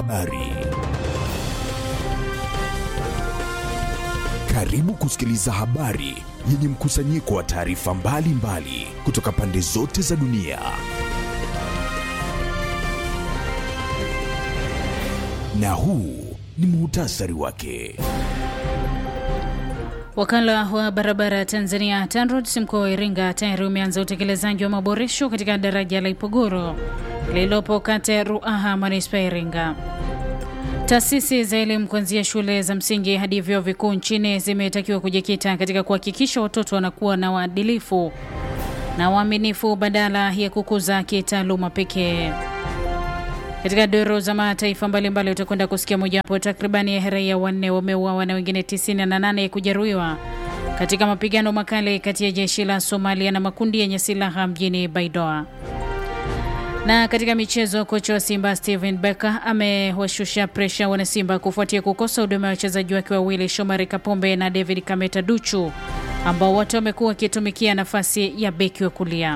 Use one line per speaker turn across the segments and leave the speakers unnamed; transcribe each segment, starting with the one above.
Habari. Karibu kusikiliza habari yenye mkusanyiko wa taarifa mbalimbali kutoka pande zote za dunia. Na huu ni muhtasari wake.
Wakala wa barabara Tanzania TANROADS mkoa wa Iringa tayari umeanza utekelezaji wa maboresho katika daraja la Ipogoro lililopo kata ya Ruaha manispaa ya Iringa. Taasisi za elimu kuanzia shule za msingi hadi vyuo vikuu nchini zimetakiwa kujikita katika kuhakikisha watoto wanakuwa na waadilifu na waaminifu badala ya kukuza kitaaluma pekee. Katika doro za mataifa mbalimbali utakwenda kusikia mojawapo, takribani ya raia wanne wameuawa na wengine 98 kujeruhiwa katika mapigano makali kati ya jeshi la Somalia na makundi yenye silaha mjini Baidoa. Na katika michezo, kocha wa Simba Steven Becker amewashusha presha wanasimba kufuatia kukosa huduma ya wachezaji wake wawili Shomari Kapombe na David Kameta Duchu ambao wote wamekuwa wakitumikia nafasi ya beki wa kulia.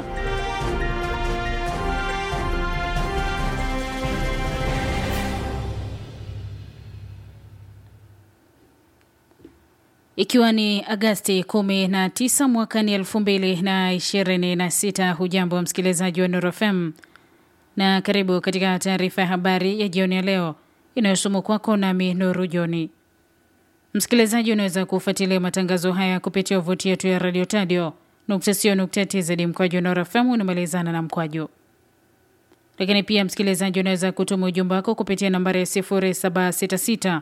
Ikiwa ni Agasti 19 mwakani 2026. Hujambo msikilizaji wa Nuru FM na karibu katika taarifa ya habari ya jioni ya leo inayosomwa kwako nami Nuru Joni. Msikilizaji, unaweza kufuatilia matangazo haya kupitia wavuti yetu ya radio tadio tz mkwaju Nuru FM unamalizana na mkwaju lakini pia msikilizaji, unaweza kutuma ujumbe wako kupitia nambari ya 0766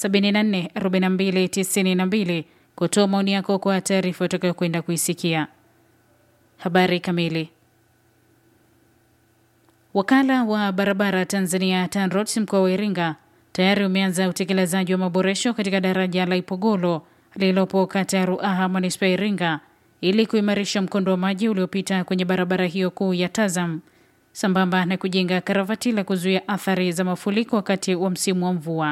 744292 kutoa maoni yako kwa taarifa utakayokwenda kuisikia. Habari kamili. Wakala wa barabara Tanzania TANROADS mkoa wa Iringa tayari umeanza utekelezaji wa maboresho katika daraja la Ipogolo lililopo kata ya Ruaha manispaa ya Iringa ili kuimarisha mkondo wa maji uliopita kwenye barabara hiyo kuu ya Tazam sambamba na kujenga karavati la kuzuia athari za mafuriko wakati wa msimu wa mvua.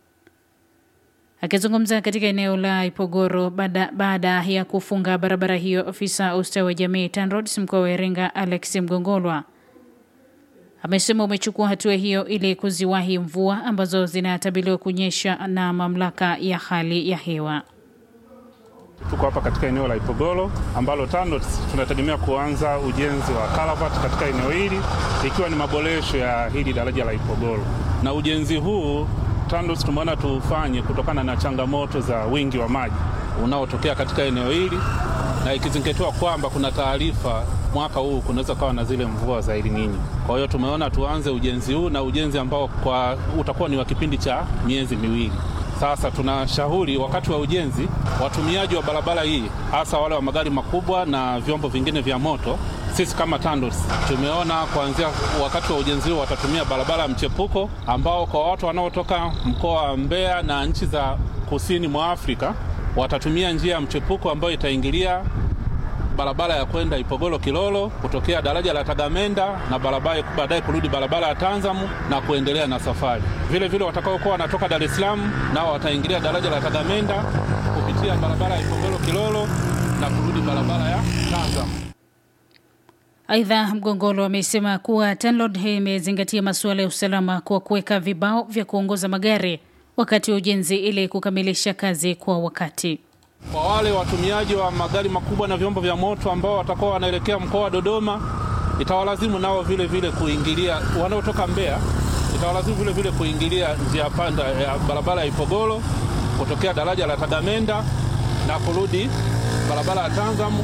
Akizungumza katika eneo la Ipogoro baada, baada ya kufunga barabara hiyo, ofisa ustawi wa jamii TANROADS mkoa wa Iringa Alex Mgongolwa amesema umechukua hatua hiyo ili kuziwahi mvua ambazo zinatabiliwa kunyesha na mamlaka ya hali ya hewa.
Tuko hapa katika eneo la Ipogoro ambalo TANROADS tunategemea kuanza ujenzi wa karavati katika eneo hili ikiwa ni maboresho ya hili daraja la Ipogoro, na ujenzi huu TANROADS tumeona tufanye kutokana na changamoto za wingi wa maji unaotokea katika eneo hili na ikizingatiwa kwamba kuna taarifa mwaka huu kunaweza kawa na zile mvua za El Nino. Kwa hiyo tumeona tuanze ujenzi huu na ujenzi ambao kwa utakuwa ni wa kipindi cha miezi miwili. Sasa tunashauri wakati wa ujenzi, watumiaji wa barabara hii, hasa wale wa magari makubwa na vyombo vingine vya moto, sisi kama TANROADS tumeona kuanzia wakati wa ujenzi huu watatumia barabara ya mchepuko, ambao kwa watu wanaotoka mkoa wa Mbeya na nchi za kusini mwa Afrika watatumia njia ya mchepuko ambayo itaingilia barabara ya kwenda Ipogoro Kilolo kutokea daraja la Tagamenda na barabara baadaye kurudi barabara ya Tanzamu na kuendelea na safari. Vile vile watakaokuwa wanatoka Dar es Salaam nao wataingilia daraja la Tagamenda kupitia barabara ya Ipogoro Kilolo na kurudi barabara ya Tanzamu.
Aidha, Mgongolo amesema kuwa TANROADS imezingatia masuala ya usalama kwa kuweka vibao vya kuongoza magari wakati wa ujenzi ili kukamilisha kazi kwa wakati.
Kwa wale watumiaji wa magari makubwa na vyombo vya moto ambao watakuwa wanaelekea mkoa wa Dodoma, itawalazimu nao vile vile kuingilia, wanaotoka Mbeya itawalazimu vile vile kuingilia njia panda ya barabara ya Ipogoro kutokea daraja la Tagamenda na kurudi barabara ya Tanzamu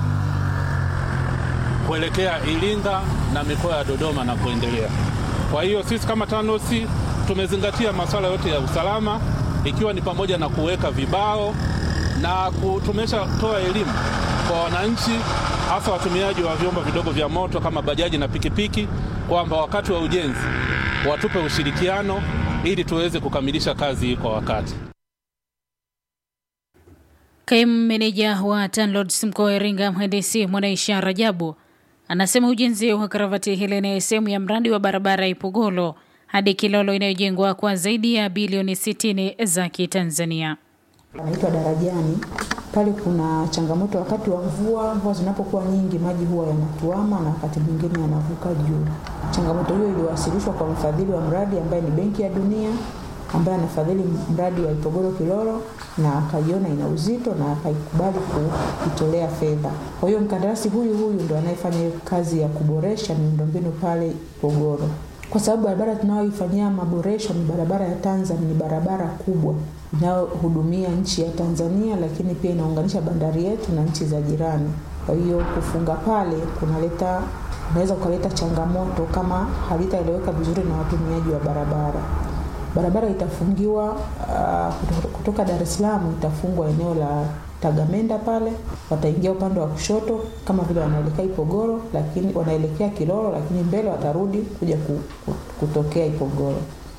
kuelekea Iringa na mikoa ya Dodoma na kuendelea. Kwa hiyo sisi kama TANROADS tumezingatia masuala yote ya usalama ikiwa ni pamoja na kuweka vibao na tumeshatoa elimu kwa wananchi hasa watumiaji wa vyombo vidogo vya moto kama bajaji na pikipiki kwamba wakati wa ujenzi watupe ushirikiano ili tuweze kukamilisha kazi hii kwa wakati.
Kaimu meneja wa TANROADS mkoa wa Iringa mhandisi Mwanaisha Rajabu anasema ujenzi wa karavati hili ni sehemu ya mradi wa barabara ya Ipogolo hadi Kilolo inayojengwa kwa zaidi ya bilioni 60 za Kitanzania.
Anaitwa Darajani Pale kuna changamoto wakati wa mvua, mvua zinapokuwa nyingi, maji huwa yanatuama na wakati mwingine yanavuka juu. Changamoto hiyo iliwasilishwa kwa mfadhili wa mradi ambaye ni Benki ya Dunia ambaye anafadhili mradi wa Ipogoro Kilolo na akaiona ina uzito na akaikubali kuitolea fedha. Kwa hiyo mkandarasi huyu huyu ndo anayefanya hiyo kazi ya kuboresha miundombinu pale Ipogoro, kwa sababu barabara tunayoifanyia maboresho ni barabara ya Tanzania, ni barabara kubwa inayohudumia nchi ya Tanzania, lakini pia inaunganisha bandari yetu na nchi za jirani. Kwa hiyo kufunga pale kunaleta unaweza ukaleta changamoto kama halitaeleweka vizuri na watumiaji wa barabara. Barabara itafungiwa uh, kutoka Dar es Salaam itafungwa eneo la Tagamenda pale, wataingia upande wa kushoto kama vile wanaelekea Ipogoro, lakini wanaelekea Kilolo, lakini mbele watarudi kuja kutokea Ipogoro.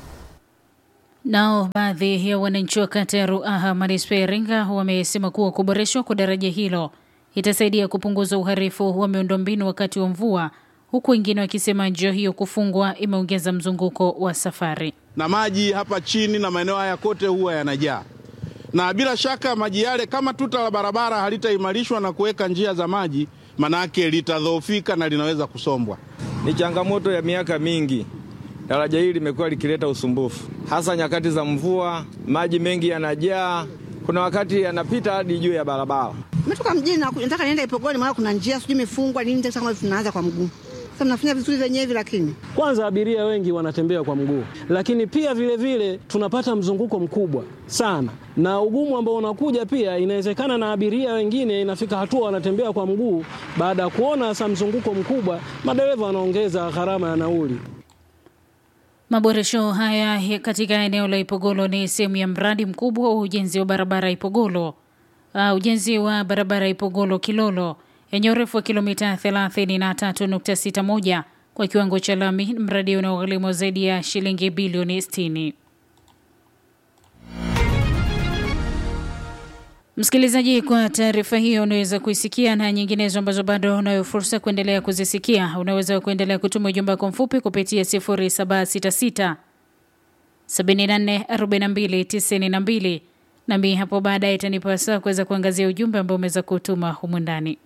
Nao baadhi ya wananchi wa kata ya Ruaha manispaa ya Iringa wamesema kuwa kuboreshwa kwa daraja hilo itasaidia kupunguza uharifu wa miundombinu wakati wa mvua, huku wengine wakisema njia hiyo kufungwa imeongeza mzunguko wa safari.
Na maji hapa chini na maeneo haya kote huwa yanajaa, na bila shaka maji yale, kama tuta la barabara halitaimarishwa na kuweka njia za maji, manake litadhoofika na linaweza kusombwa.
Ni changamoto ya miaka mingi. Daraja hili limekuwa likileta usumbufu, hasa nyakati za mvua. Maji mengi yanajaa, kuna wakati yanapita hadi juu ya barabara.
Nimetoka mjini nataka nienda Ipogoni, maana kuna njia sijui imefungwa nini, kama tunaanza kwa mguu. Sasa mnafanya vizuri wenyewe, lakini
kwanza abiria wengi wanatembea kwa mguu, lakini pia vile vile tunapata mzunguko mkubwa sana, na ugumu ambao unakuja pia, inawezekana na abiria wengine inafika hatua wanatembea kwa mguu. Baada ya kuona sasa mzunguko mkubwa, madereva wanaongeza gharama ya nauli.
Maboresho haya katika eneo la Ipogolo ni sehemu ya mradi mkubwa wa ujenzi wa barabara Ipogolo, uh, ujenzi wa barabara Ipogolo Kilolo yenye urefu wa kilomita 33.61 kwa kiwango cha lami, mradi unaogharimu zaidi ya shilingi bilioni 60. Msikilizaji, kwa taarifa hiyo unaweza kuisikia na nyinginezo ambazo bado unayo fursa kuendelea kuzisikia. Unaweza kuendelea kutuma ujumbe wako mfupi kupitia 0766 74 42 92 nami hapo baadaye itanipa saa kuweza kuangazia ujumbe ambao umeweza kutuma humu ndani.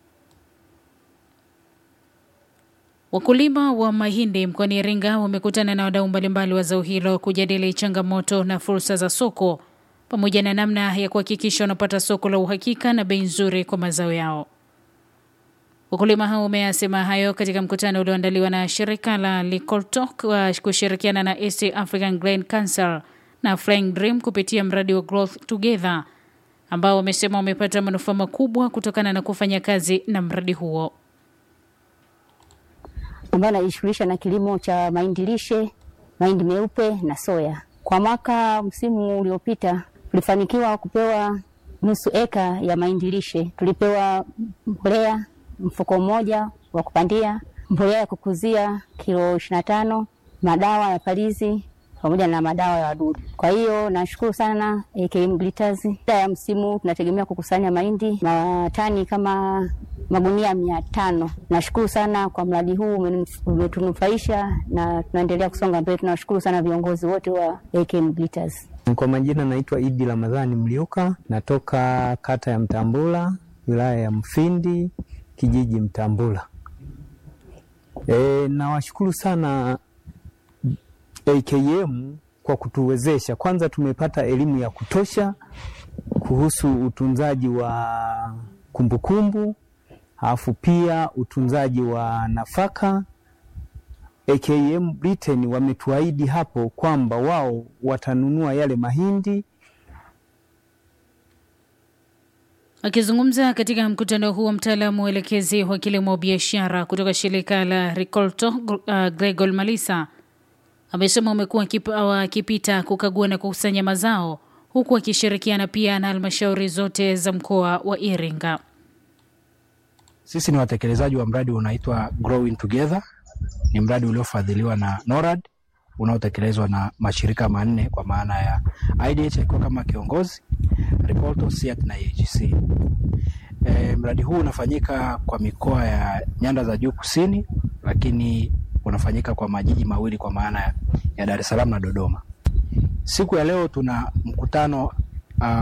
Wakulima wa mahindi mkoani Iringa wamekutana na wadau mbalimbali wa zao hilo kujadili changamoto na fursa za soko pamoja na namna ya kuhakikisha wanapata soko la uhakika na bei nzuri kwa mazao yao. Wakulima hao wameyasema hayo katika mkutano ulioandaliwa na shirika la Likoltok wa kushirikiana na East African Grain Council na Flying Dream kupitia mradi wa Growth Together ambao wamesema wamepata manufaa makubwa kutokana na kufanya kazi na mradi huo
ambayo anajishughulisha na kilimo cha mahindi lishe, mahindi meupe na soya. Kwa mwaka msimu uliopita tulifanikiwa kupewa nusu eka ya mahindi lishe. Tulipewa mbolea mfuko mmoja wa kupandia, mbolea ya kukuzia kilo ishirini na tano, madawa ya palizi pamoja na madawa ya wadudu. Kwa hiyo nashukuru sana AKM Glitters. Ya msimu tunategemea kukusanya mahindi matani kama magunia mia tano. Nashukuru sana kwa mradi huu umetunufaisha na tunaendelea kusonga mbele. Tunawashukuru sana viongozi wote wa AKM Glitters.
Kwa majina naitwa Idi Ramadhani Mliuka, natoka kata ya Mtambula, wilaya ya Mfindi, kijiji Mtambula. E, nawashukuru sana AKM kwa kutuwezesha. Kwanza tumepata elimu ya kutosha kuhusu utunzaji wa kumbukumbu, alafu pia utunzaji wa nafaka. AKM Britain wametuahidi hapo kwamba wao watanunua yale mahindi.
Akizungumza katika mkutano huo, mtaalamu mwelekezi wa kilimo biashara kutoka shirika la Ricolto uh, Gregor Malisa amesema wamekuwa wakipita kukagua na kukusanya mazao huku wakishirikiana pia na halmashauri zote za mkoa wa Iringa.
Sisi ni watekelezaji wa mradi unaitwa Growing Together. Ni mradi uliofadhiliwa na NORAD unaotekelezwa na mashirika manne kwa maana ya IDH akiwa kama kiongozi, Ricolto, SIAT na AGC. E, mradi huu unafanyika kwa mikoa ya nyanda za juu kusini, lakini unafanyika kwa majiji mawili kwa maana ya Dar es Salaam na Dodoma. Siku ya leo tuna mkutano uh,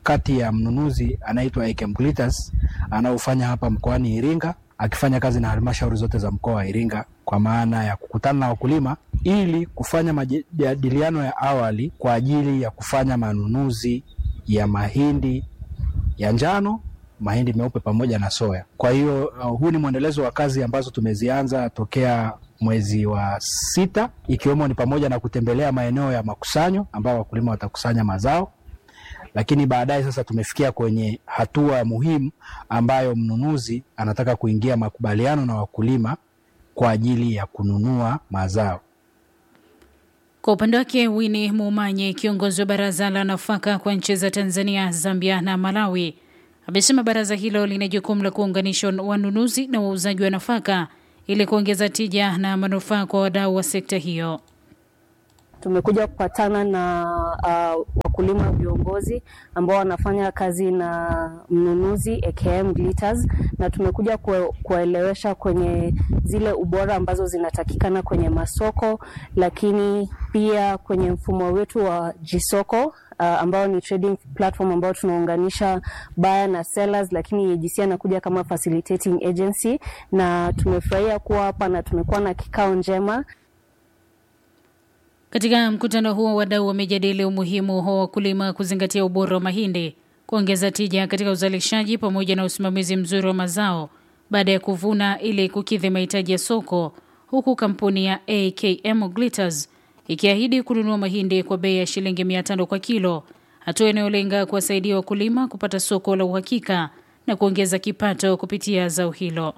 kati ya mnunuzi anaitwa Ekem Glitters anaofanya hapa mkoani Iringa akifanya kazi na halmashauri zote za mkoa wa Iringa kwa maana ya kukutana na wakulima ili kufanya majadiliano ya awali kwa ajili ya kufanya manunuzi ya mahindi ya njano, mahindi meupe pamoja na soya. Kwa hiyo uh, huu ni mwendelezo wa kazi ambazo tumezianza tokea mwezi wa sita, ikiwemo ni pamoja na kutembelea maeneo ya makusanyo ambao wakulima watakusanya mazao lakini baadaye sasa tumefikia kwenye hatua muhimu ambayo mnunuzi anataka kuingia makubaliano na wakulima kwa ajili ya kununua mazao.
Kwa upande wake Winnie Mumanye, kiongozi wa baraza la nafaka kwa nchi za Tanzania, Zambia na Malawi, amesema baraza hilo lina jukumu la kuunganisha wanunuzi na wauzaji wa nafaka ili kuongeza tija na manufaa kwa wadau wa sekta hiyo.
Tumekuja kupatana na uh, wakulima viongozi ambao wanafanya kazi na mnunuzi AKM Glitters, na tumekuja kuwaelewesha kwenye zile ubora ambazo zinatakikana kwenye masoko, lakini pia kwenye mfumo wetu wa jisoko uh, ambao ni trading platform ambao tunaunganisha buyer na sellers, lakini AGC anakuja kama facilitating agency, na tumefurahia kuwa hapa na tumekuwa na kikao njema.
Katika mkutano huo wadau wamejadili umuhimu wa wakulima kuzingatia ubora wa mahindi, kuongeza tija katika uzalishaji pamoja na usimamizi mzuri wa mazao baada ya kuvuna ili kukidhi mahitaji ya soko, huku kampuni ya AKM Glitters ikiahidi kununua mahindi kwa bei ya shilingi 500 kwa kilo, hatua inayolenga kuwasaidia wakulima kupata soko la uhakika na kuongeza kipato kupitia zao hilo.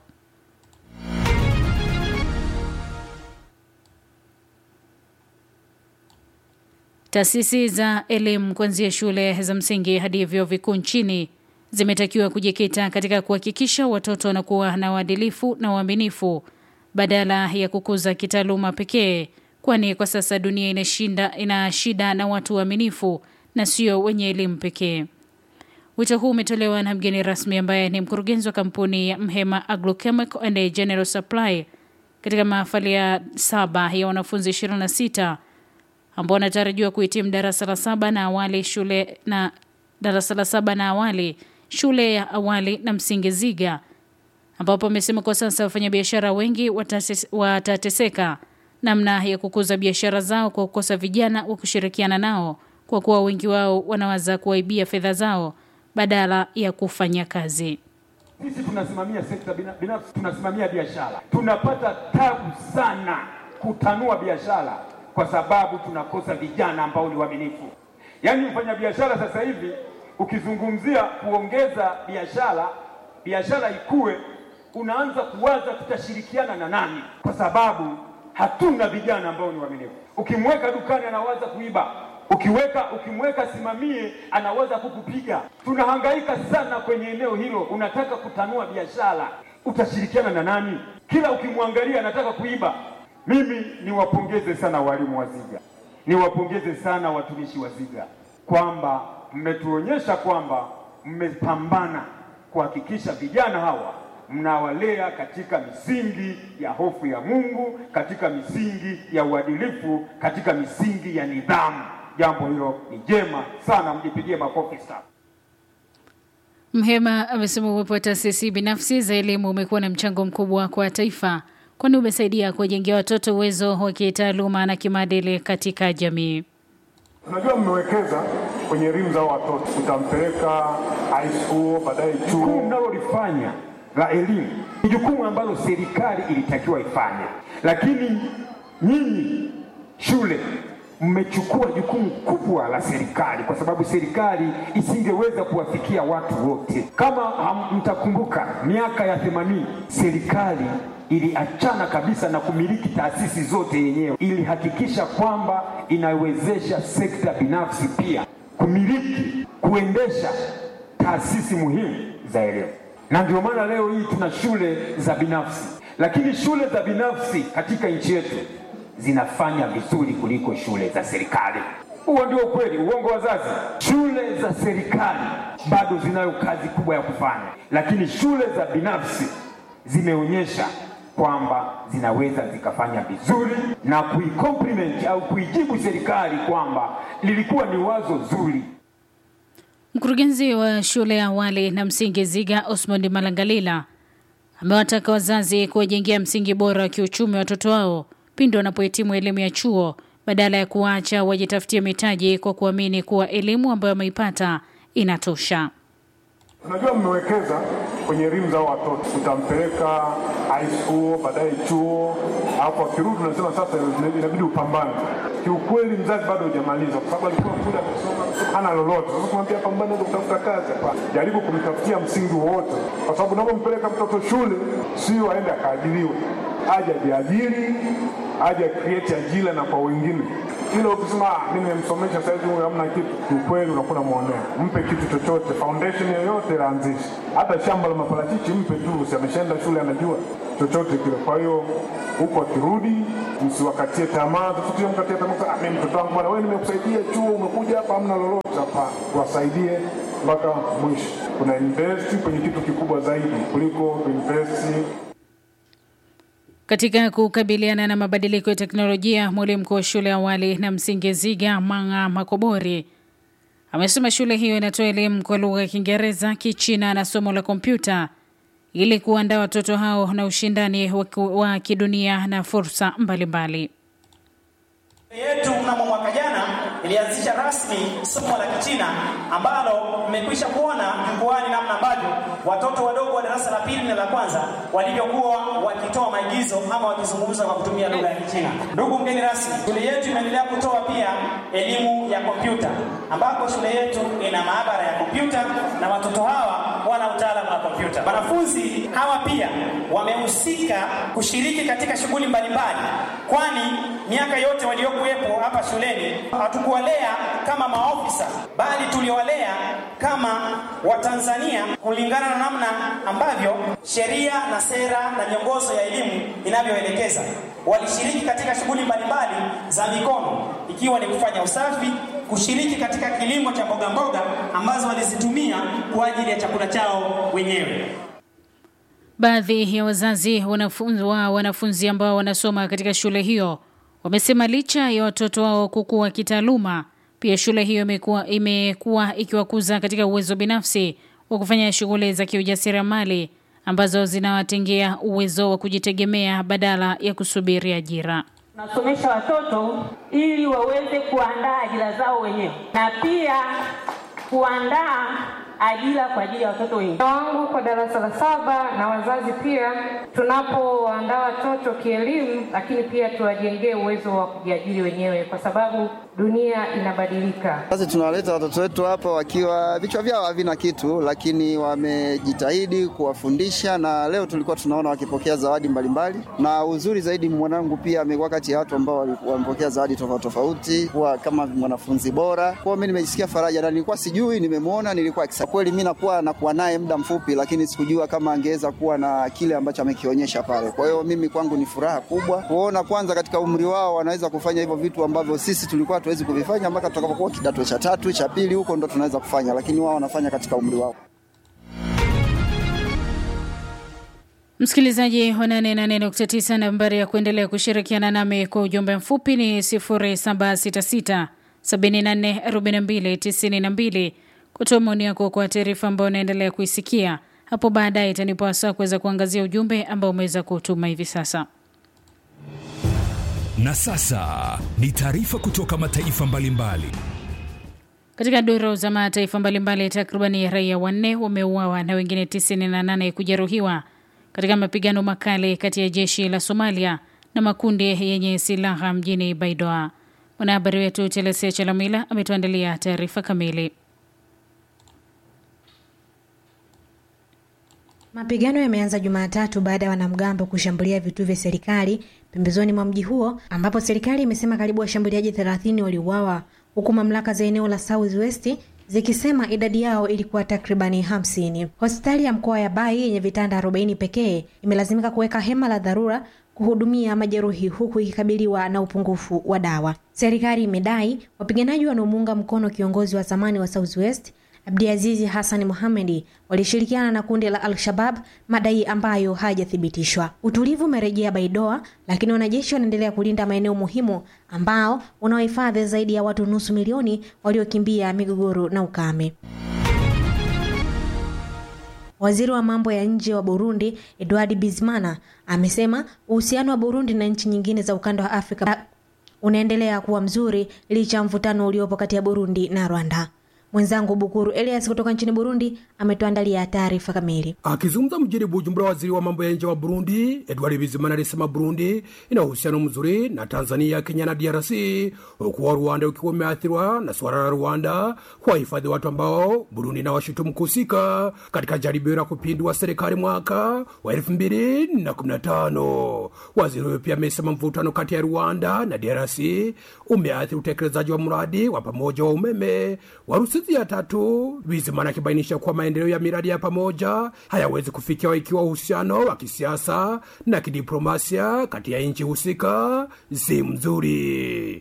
Taasisi za elimu kuanzia shule za msingi hadi vyuo vikuu nchini zimetakiwa kujikita katika kuhakikisha watoto wanakuwa na uadilifu na uaminifu badala ya kukuza kitaaluma pekee, kwani kwa sasa dunia inashinda, ina shida na watu waaminifu na sio wenye elimu pekee. Wito huu umetolewa na mgeni rasmi ambaye ni mkurugenzi wa kampuni ya Mhema Agrochemical and General Supply katika mahafali ya saba ya wanafunzi 26 ambao wanatarajiwa kuhitimu darasa la saba na awali shule na darasa la saba na awali shule ya awali na msingi Ziga, ambapo amesema kwa sasa wafanyabiashara wengi watateseka namna ya kukuza biashara zao kwa kukosa vijana wa kushirikiana nao, kwa kuwa wengi wao wanaweza kuwaibia fedha zao badala ya kufanya kazi.
Sisi tunasimamia sekta binafsi, tunasimamia biashara, tunapata tabu sana kutanua biashara kwa sababu tunakosa vijana ambao ni waaminifu. Yaani mfanyabiashara sasa hivi ukizungumzia kuongeza biashara, biashara ikue, unaanza kuwaza tutashirikiana na nani, kwa sababu hatuna vijana ambao ni waaminifu. Ukimweka dukani anawaza kuiba, ukiweka ukimweka simamie anaweza kukupiga. Tunahangaika sana kwenye eneo hilo. Unataka kutanua biashara, utashirikiana na nani? Kila ukimwangalia anataka kuiba. Mimi niwapongeze sana walimu wa Ziga, niwapongeze sana watumishi wa Ziga kwamba mmetuonyesha kwamba mmepambana kuhakikisha vijana hawa mnawalea katika misingi ya hofu ya Mungu, katika misingi ya uadilifu, katika misingi ya nidhamu. Jambo hilo ni jema sana, mjipigie makofi sana.
Mhema amesema uwepo wa taasisi binafsi za elimu umekuwa na mchango mkubwa kwa taifa kwani umesaidia kuwajengea watoto uwezo wa kitaaluma na kimaadili katika jamii.
Unajua, mmewekeza kwenye elimu za watoto, utampeleka high school, baadaye chuo.
Jukumu mnalolifanya la elimu ni jukumu ambalo serikali ilitakiwa ifanye, lakini nyinyi shule mmechukua jukumu kubwa la serikali, kwa sababu serikali isingeweza kuwafikia watu wote. Kama mtakumbuka, miaka ya themanini serikali iliachana kabisa na kumiliki taasisi zote yenyewe, ilihakikisha kwamba inawezesha sekta binafsi pia kumiliki, kuendesha taasisi muhimu za elimu, na ndio maana leo hii tuna shule za binafsi, lakini shule za binafsi katika nchi yetu zinafanya vizuri kuliko shule za serikali. Huo ndio ukweli, uongo wazazi. Shule za serikali bado zinayo kazi kubwa ya kufanya, lakini shule za binafsi zimeonyesha kwamba zinaweza zikafanya vizuri na kuicompliment au kuijibu serikali kwamba lilikuwa ni wazo zuri.
Mkurugenzi wa shule ya awali na msingi Ziga Osmond Malangalila amewataka wazazi kuwajengea msingi bora wa kiuchumi watoto wao pindi wanapohitimu elimu ya chuo badala ya kuacha wajitafutie mitaji kwa kuamini kuwa elimu ambayo wameipata inatosha.
Unajua, mmewekeza kwenye elimu za watoto, utampeleka high school, baadaye chuo, alafu akirudi unasema sasa inabidi upambane. Kiukweli mzazi bado hujamaliza, kwa sababu alikuwa kule amesoma hana lolote. Sasa kumwambia pambane ndio kutafuta kazi, hapana. Jaribu kumtafutia msingi wowote, kwa sababu unapompeleka mtoto shule sio aende akaajiriwe, aje ajiajiri, aje create ajira na kwa wengine ila ukisema mimi nimemsomesha saizi huyu hamna kitu, kiukweli unakuwa unamwonea. Mpe kitu chochote, foundation yoyote laanzishe, hata shamba la maparachichi mpe tu, si ameshaenda shule, anajua chochote kile. Kwa hiyo huko akirudi, msiwakatie tamaa, tusitie mkatie tamaa, ah, mimi mtoto wangu bwana, wewe nimekusaidia chuo, umekuja hapa hamna lolote. Hapana, tuwasaidie mpaka mwisho. Kuna invest kwenye kitu kikubwa zaidi kuliko kuinvest
Katika kukabiliana na mabadiliko ya teknolojia, mwalimu mkuu wa shule ya awali na msingi Ziga Manga Makobori amesema shule hiyo inatoa elimu kwa lugha ya Kiingereza, Kichina na somo la kompyuta ili kuandaa watoto hao na ushindani wa ki- wa kidunia na fursa mbalimbali.
yetu mnamo mwaka jana ilianzisha rasmi somo la Kichina ambalo mmekwisha kuona jukwaani namna ambavyo watoto wadogo wa darasa la pili na la kwanza walivyokuwa wakitoa maigizo ama wakizungumza kwa kutumia lugha ya Kichina. Ndugu mgeni rasmi, shule yetu imeendelea kutoa pia elimu ya kompyuta ambapo shule yetu ina maabara ya kompyuta na watoto hawa wana utaalamu wa kompyuta. Wanafunzi hawa pia wamehusika kushiriki katika shughuli mbalimbali, kwani miaka yote waliokuwepo hapa shuleni hatukuwalea kama maofisa, bali tuliwalea kama Watanzania kulingana na namna ambavyo sheria na sera na miongozo ya elimu inavyoelekeza. Walishiriki katika shughuli mbalimbali za mikono, ikiwa ni kufanya usafi, kushiriki katika kilimo cha mboga mboga ambazo walizitumia kwa ajili ya chakula chao wenyewe.
Baadhi ya wazazi wanafunzi wa wanafunzi ambao wanasoma katika shule hiyo wamesema licha ya watoto wao kukua kitaaluma, pia shule hiyo imekuwa imekuwa ikiwakuza katika uwezo binafsi wa kufanya shughuli za kiujasiriamali ambazo zinawatengea uwezo wa kujitegemea badala ya kusubiri ajira.
Tunasomesha watoto ili waweze kuandaa ajira zao wenyewe na pia kuandaa ajira kwa ajili ya watoto wengine.
wangu kwa darasa la saba na wazazi pia, tunapoandaa watoto kielimu, lakini pia tuwajengee uwezo wa kujiajiri wenyewe, kwa sababu dunia inabadilika.
Sasa tunawaleta watoto wetu hapa wakiwa vichwa vyao havina kitu, lakini wamejitahidi kuwafundisha, na leo tulikuwa tunaona wakipokea zawadi mbalimbali, na uzuri zaidi mwanangu pia amekuwa kati ya watu ambao wali- wamepokea zawadi tofauti tofauti, kuwa kama mwanafunzi bora. Kwa hiyo mimi nimejisikia faraja, na nilikuwa sijui, nimemwona, nilikuwa excited. kweli. Mimi nakuwa nakuwa naye muda mfupi, lakini sikujua kama angeweza kuwa na kile ambacho amekionyesha pale. Kwa hiyo mimi kwangu ni furaha kubwa kuona kwanza katika umri wao wanaweza kufanya hivyo vitu ambavyo sisi tulikuwa hatuwezi kuvifanya mpaka tutakapokuwa kidato cha tatu cha pili huko ndo tunaweza kufanya, lakini wao wanafanya katika umri wao.
Msikilizaji wa 88.9, nambari ya kuendelea kushirikiana nami kwa ujumbe mfupi ni 0766 744292 kutoa maoni yako kwa taarifa ambayo unaendelea kuisikia hapo baadaye. Itanipa wasaa kuweza kuangazia ujumbe ambao umeweza kutuma hivi sasa.
Na sasa ni taarifa kutoka mataifa mbalimbali.
Katika duru za mataifa mbalimbali, takribani raia wanne wameuawa na wengine 98 kujeruhiwa katika mapigano makali kati ya jeshi la Somalia na makundi yenye silaha mjini Baidoa. Mwanahabari wetu Telesia Chalamila ametuandalia taarifa kamili.
Mapigano yameanza Jumatatu baada ya wanamgambo kushambulia vituo vya serikali pembezoni mwa mji huo, ambapo serikali imesema karibu washambuliaji 30 waliuawa, huku mamlaka za eneo la South West zikisema idadi yao ilikuwa takribani hamsini. Hospitali ya mkoa ya Bai yenye vitanda 40 pekee imelazimika kuweka hema la dharura kuhudumia majeruhi huku ikikabiliwa na upungufu wa dawa. Serikali imedai wapiganaji wanaomuunga mkono kiongozi wa zamani wa South West Abdiazizi Hassan Mohamedi walishirikiana na kundi la Al-Shabab, madai ambayo hayajathibitishwa. Utulivu umerejea Baidoa, lakini wanajeshi wanaendelea kulinda maeneo muhimu ambao unaohifadhi zaidi ya watu nusu milioni waliokimbia migogoro na ukame. Waziri wa mambo ya nje wa Burundi Edward Bizimana amesema uhusiano wa Burundi na nchi nyingine za ukanda wa Afrika unaendelea kuwa mzuri licha ya mvutano uliopo kati ya Burundi na Rwanda. Mwenzangu Bukuru Elias kutoka nchini Burundi ametuandalia taarifa kamili.
Akizungumza mjini Bujumbura, waziri wa mambo ya nje wa Burundi Edward Bizimana alisema Burundi ina uhusiano mzuri na Tanzania, Kenya na DRC, huku wa Rwanda ukiwa umeathiriwa na suala la Rwanda kuwahifadhi watu ambao Burundi na washutumu kuhusika katika jaribio la kupindua serikali mwaka wa elfu mbili na kumi na tano. Waziri huyo pia amesema mvutano kati ya Rwanda na DRC umeathiri utekelezaji wa mradi wa pamoja wa umeme wa Rusizi ya tatu. Bizimana akibainisha kuwa maendeleo ya miradi ya pamoja hayawezi kufikiwa ikiwa uhusiano wa kisiasa na kidiplomasia kati ya nchi husika si mzuri.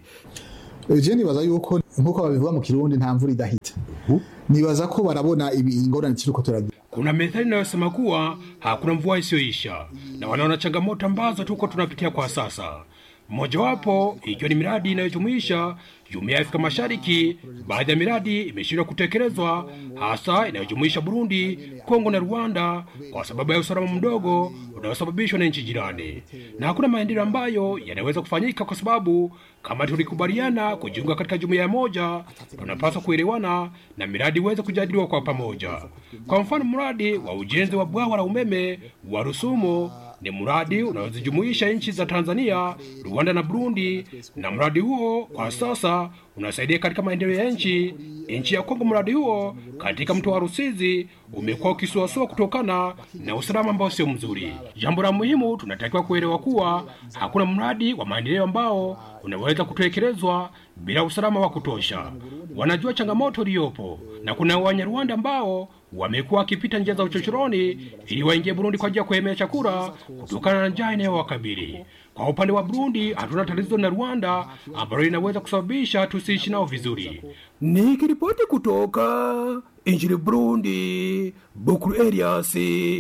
je nibaza yuko nkuko babivuga mu kirundi nta mvura idahita nibaza ko barabona ingorane turiko turagira
Kuna methali inayosema kuwa hakuna mvua isiyoisha, na wanaona changamoto ambazo tuko tunapitia kwa sasa, mmojawapo ikiwa ni miradi inayojumuisha jumuiya ya Afrika Mashariki. Baadhi ya miradi imeshindwa kutekelezwa, hasa inayojumuisha Burundi, Kongo na Rwanda kwa sababu ya usalama mdogo unaosababishwa na nchi jirani, na hakuna maendeleo ambayo yanaweza kufanyika kwa sababu kama tulikubaliana kujiunga katika jumuiya moja, tunapaswa kuelewana na miradi iweze kujadiliwa kwa pamoja. Kwa mfano, mradi wa ujenzi wa bwawa la umeme wa Rusumo ni mradi unaozijumuisha nchi za Tanzania, Rwanda na Burundi, na mradi huo kwa sasa unasaidia katika maendeleo ya nchi nchi ya Kongo. Mradi huo katika mto wa Rusizi umekuwa ukisuasua kutokana na usalama ambao sio mzuri. Jambo la muhimu, tunatakiwa kuelewa kuwa hakuna mradi wa maendeleo ambao unaweza kutekelezwa bila usalama wa kutosha. Wanajua changamoto iliyopo, na kuna Wanyarwanda ambao wamekuwa wakipita njia za uchochoroni ili waingie Burundi kwa ajili ya kuhemea chakula kutokana na njaa inayowakabili. Kwa upande wa Burundi, hatuna tatizo na Rwanda ambalo linaweza kusababisha tusiishi nao vizuri. Nikiripoti kutoka nchini Burundi, Bukuru Elias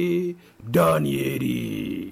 Danieli.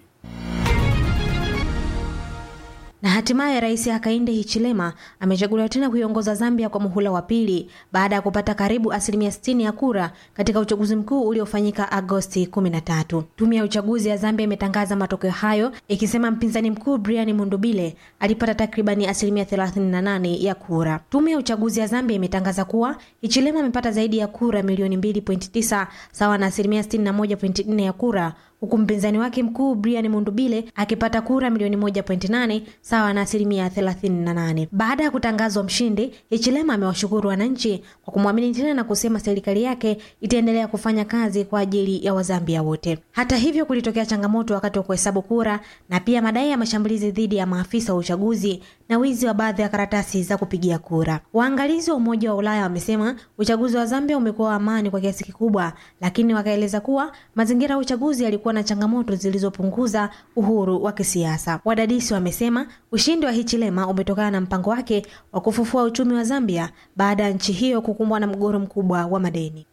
Na hatimaye Rais Hakainde Hichilema amechaguliwa tena kuiongoza Zambia kwa muhula wa pili baada ya kupata karibu asilimia 60 ya kura katika uchaguzi mkuu uliofanyika Agosti 13. Tume ya uchaguzi ya Zambia imetangaza matokeo hayo ikisema mpinzani mkuu Brian Mundubile alipata takribani asilimia 38 ya kura. Tume ya uchaguzi ya Zambia imetangaza kuwa Hichilema amepata zaidi ya kura milioni 2.9 sawa na asilimia 61.4 ya kura huku mpinzani wake mkuu Brian Mundubile akipata kura milioni 1.8 sawa na asilimia 38. Baada ya kutangazwa mshindi, Hichilema amewashukuru wananchi kwa kumwamini tena na kusema serikali yake itaendelea kufanya kazi kwa ajili ya Wazambia wote. Hata hivyo, kulitokea changamoto wakati wa kuhesabu kura na pia madai ya mashambulizi dhidi ya maafisa wa uchaguzi na wizi wa baadhi ya karatasi za kupigia kura. Waangalizi wa Umoja wa Ulaya wamesema uchaguzi wa Zambia umekuwa wa amani kwa kiasi kikubwa, lakini wakaeleza kuwa mazingira ya uchaguzi yalikuwa na changamoto zilizopunguza uhuru wa kisiasa. Wadadisi wamesema ushindi wa Hichilema umetokana na mpango wake wa kufufua uchumi wa Zambia baada ya nchi hiyo kukumbwa na mgogoro mkubwa wa madeni.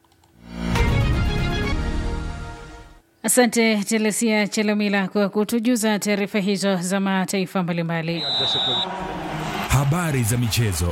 Asante Telesia Chelomila kwa kutujuza taarifa hizo za mataifa mbalimbali.
Habari za michezo.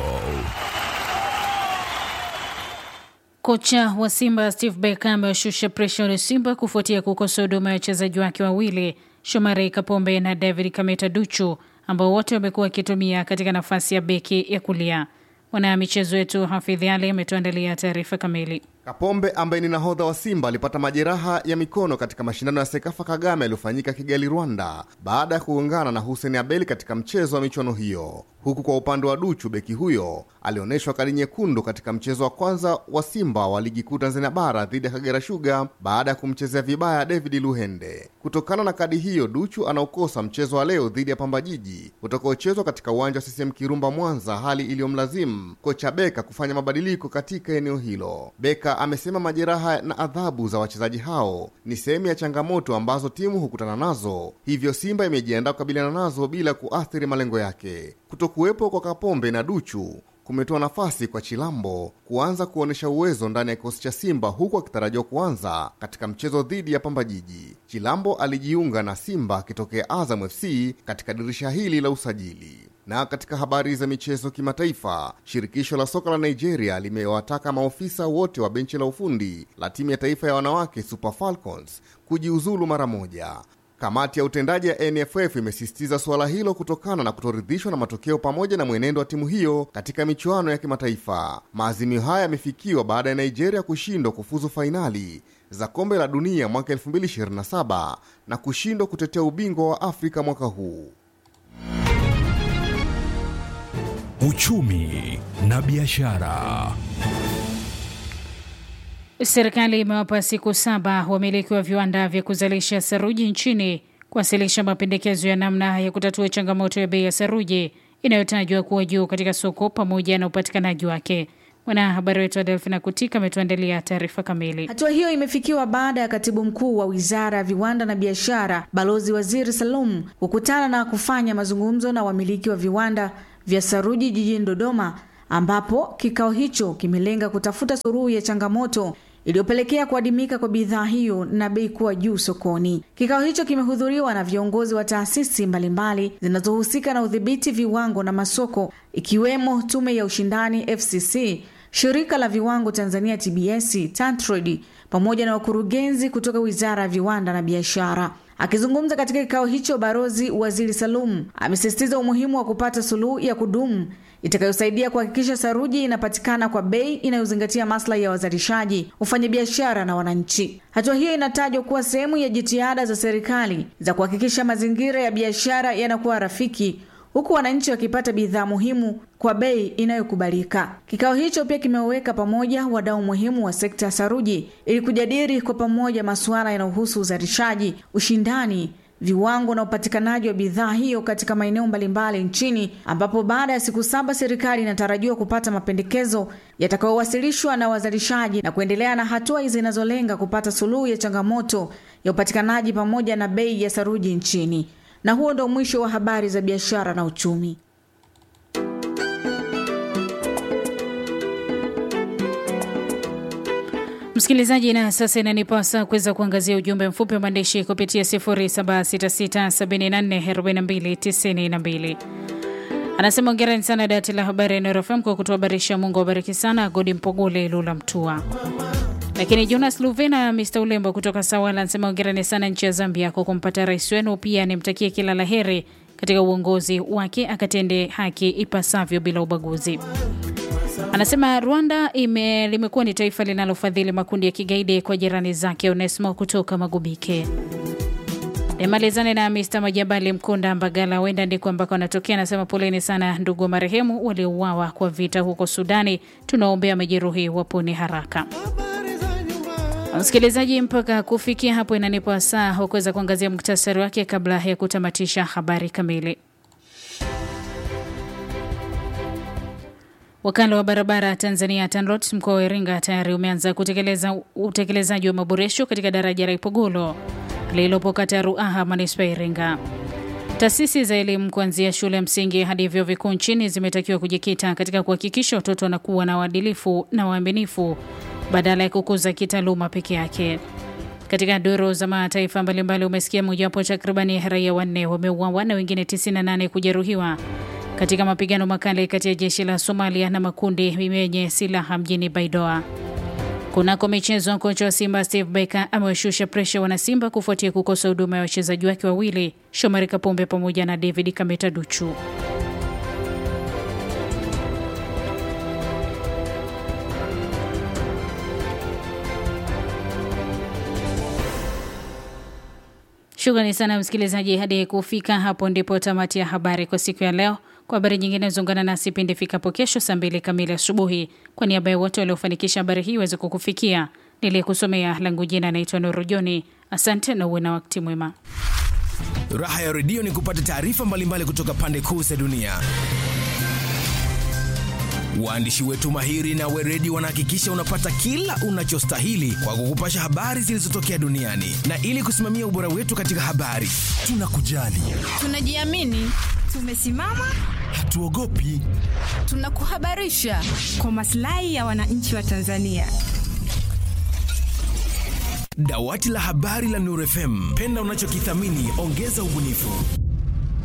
Kocha wa Simba Steve Barker amewashusha presha ya Simba kufuatia kukosa huduma ya wachezaji wake wawili Shomari Kapombe na David Kameta Duchu ambao wote wamekuwa wakitumia katika nafasi ya beki ya kulia. Mwana michezo wetu Hafidh Ali ametuandalia taarifa kamili.
Kapombe ambaye ni nahodha wa Simba alipata majeraha ya mikono katika mashindano ya Sekafa Kagame yaliyofanyika Kigali, Rwanda, baada ya kugongana na Hussein Abeli katika mchezo wa michuano hiyo. Huku kwa upande wa Duchu, beki huyo alionyeshwa kadi nyekundu katika mchezo wa kwanza wa Simba wa ligi kuu Tanzania bara dhidi ya Kagera Sugar baada ya kumchezea vibaya David Luhende. Kutokana na kadi hiyo, Duchu anaokosa mchezo wa leo dhidi ya Pamba Jiji utakaochezwa katika uwanja wa CCM Kirumba, Mwanza, hali iliyomlazimu kocha Beka kufanya mabadiliko katika eneo hilo. Beka amesema majeraha na adhabu za wachezaji hao ni sehemu ya changamoto ambazo timu hukutana nazo, hivyo Simba imejiandaa kukabiliana nazo bila kuathiri malengo yake. Kutokuwepo kwa Kapombe na Duchu kumetoa nafasi kwa Chilambo kuanza kuonyesha uwezo ndani ya kikosi cha Simba huku akitarajiwa kuanza katika mchezo dhidi ya Pamba Jiji. Chilambo alijiunga na Simba akitokea Azam FC katika dirisha hili la usajili. Na katika habari za michezo kimataifa, shirikisho la soka la Nigeria limewataka maofisa wote wa benchi la ufundi la timu ya taifa ya wanawake Super Falcons kujiuzulu mara moja. Kamati ya utendaji ya NFF imesisitiza suala hilo kutokana na kutoridhishwa na matokeo pamoja na mwenendo wa timu hiyo katika michuano ya kimataifa. Maazimio haya yamefikiwa baada ya Nigeria kushindwa kufuzu fainali za kombe la dunia mwaka 2027 na kushindwa kutetea ubingwa wa Afrika mwaka huu.
Uchumi na biashara.
Serikali imewapa siku saba wamiliki wa viwanda vya kuzalisha saruji nchini kuwasilisha mapendekezo ya namna ya kutatua changamoto ya bei ya saruji inayotajwa kuwa juu katika soko pamoja na upatikanaji wake. Mwanahabari wetu Adelfina Kutika ametuandalia taarifa kamili.
Hatua hiyo imefikiwa baada ya katibu mkuu wa wizara ya viwanda na biashara, Balozi Waziri Salum, kukutana na kufanya mazungumzo na wamiliki wa viwanda vya saruji jijini Dodoma, ambapo kikao hicho kimelenga kutafuta suluhu ya changamoto iliyopelekea kuadimika kwa bidhaa hiyo na bei kuwa juu sokoni. Kikao hicho kimehudhuriwa na viongozi wa taasisi mbalimbali zinazohusika na udhibiti viwango na masoko, ikiwemo Tume ya Ushindani FCC, Shirika la Viwango Tanzania TBS, Tantrade pamoja na wakurugenzi kutoka Wizara ya Viwanda na Biashara. Akizungumza katika kikao hicho, Barozi Waziri Salum amesisitiza umuhimu wa kupata suluhu ya kudumu itakayosaidia kuhakikisha saruji inapatikana kwa bei inayozingatia maslahi ya wazalishaji, wafanyabiashara na wananchi. Hatua hiyo inatajwa kuwa sehemu ya jitihada za serikali za kuhakikisha mazingira ya biashara yanakuwa rafiki huku wananchi wakipata bidhaa muhimu kwa bei inayokubalika. Kikao hicho pia kimeweka pamoja wadau muhimu wa sekta ya saruji ili kujadili kwa pamoja masuala yanayohusu uzalishaji, ushindani, viwango na upatikanaji wa bidhaa hiyo katika maeneo mbalimbali nchini, ambapo baada ya siku saba serikali inatarajiwa kupata mapendekezo yatakayowasilishwa na wazalishaji na kuendelea na hatua zinazolenga kupata suluhu ya changamoto ya upatikanaji pamoja na bei ya saruji nchini. Na huo ndo mwisho wa habari za biashara na uchumi.
Msikilizaji, na sasa inanipasa kuweza kuangazia ujumbe mfupi wa maandishi kupitia 0766744292. Anasema ongereni sana dawati la habari ya Nuru FM kwa kutuhabarisha. Mungu awabariki sana. Godi Mpogole Lula Mtua. Lakini Jonas Luvena Mr Ulembo kutoka Sawala anasema ongereni sana nchi ya Zambia kwa kumpata rais wenu, pia nimtakie kila la heri katika uongozi wake, akatende haki ipasavyo bila ubaguzi. Anasema Rwanda ime, limekuwa ni taifa linalofadhili makundi ya kigaidi kwa jirani zake. Onesmo kutoka Magubike. Nimalizane na Mr Majabali Mkunda Mbagala, wenda ndiko ambako anatokea. Anasema poleni sana ndugu wa marehemu waliouawa kwa vita huko Sudani, tunaombea majeruhi wapone haraka. Msikilizaji, mpaka kufikia hapo inanipa saa wa kuweza kuangazia muktasari wake kabla ya kutamatisha habari kamili. Wakala wa barabara Tanzania TANROADS mkoa wa Iringa tayari umeanza kutekeleza utekelezaji wa maboresho katika daraja la Ipogolo lililopo kata ya Ruaha manispaa ya Iringa. Taasisi za elimu kuanzia shule ya msingi hadi vyuo vikuu nchini zimetakiwa kujikita katika kuhakikisha watoto wanakuwa na uadilifu na waaminifu badala ya kukuza kitaaluma peke yake. Katika duru za mataifa mbalimbali, umesikia mojawapo takribani raia wanne wameuawa na wengine 98 kujeruhiwa katika mapigano makali kati ya jeshi la Somalia na makundi yenye silaha mjini Baidoa. Kunako michezo, kocha wa Simba Steve Barker amewashusha presha wanasimba kufuatia kukosa huduma ya wachezaji wake wawili Shomari Kapombe pamoja na David Kameta Duchu. Shukrani sana msikilizaji, hadi kufika hapo ndipo tamati ya habari kwa siku ya leo. Kwa habari nyingine zungana nasi pindi ifikapo kesho saa mbili kamili asubuhi. Kwa niaba ya wote waliofanikisha habari hii iweze kukufikia, niliyekusomea langu jina naitwa Nuru Joni. Asante na uwe na wakati mwema.
Raha ya redio ni kupata taarifa mbalimbali kutoka pande kuu za dunia. Waandishi wetu mahiri na weredi wanahakikisha unapata kila unachostahili kwa kukupasha habari zilizotokea duniani, na ili kusimamia ubora wetu katika habari, tunakujali,
tunajiamini, tumesimama,
hatuogopi,
tunakuhabarisha kwa maslahi ya wananchi wa Tanzania.
Dawati la habari la Nuru FM, penda unachokithamini, ongeza ubunifu.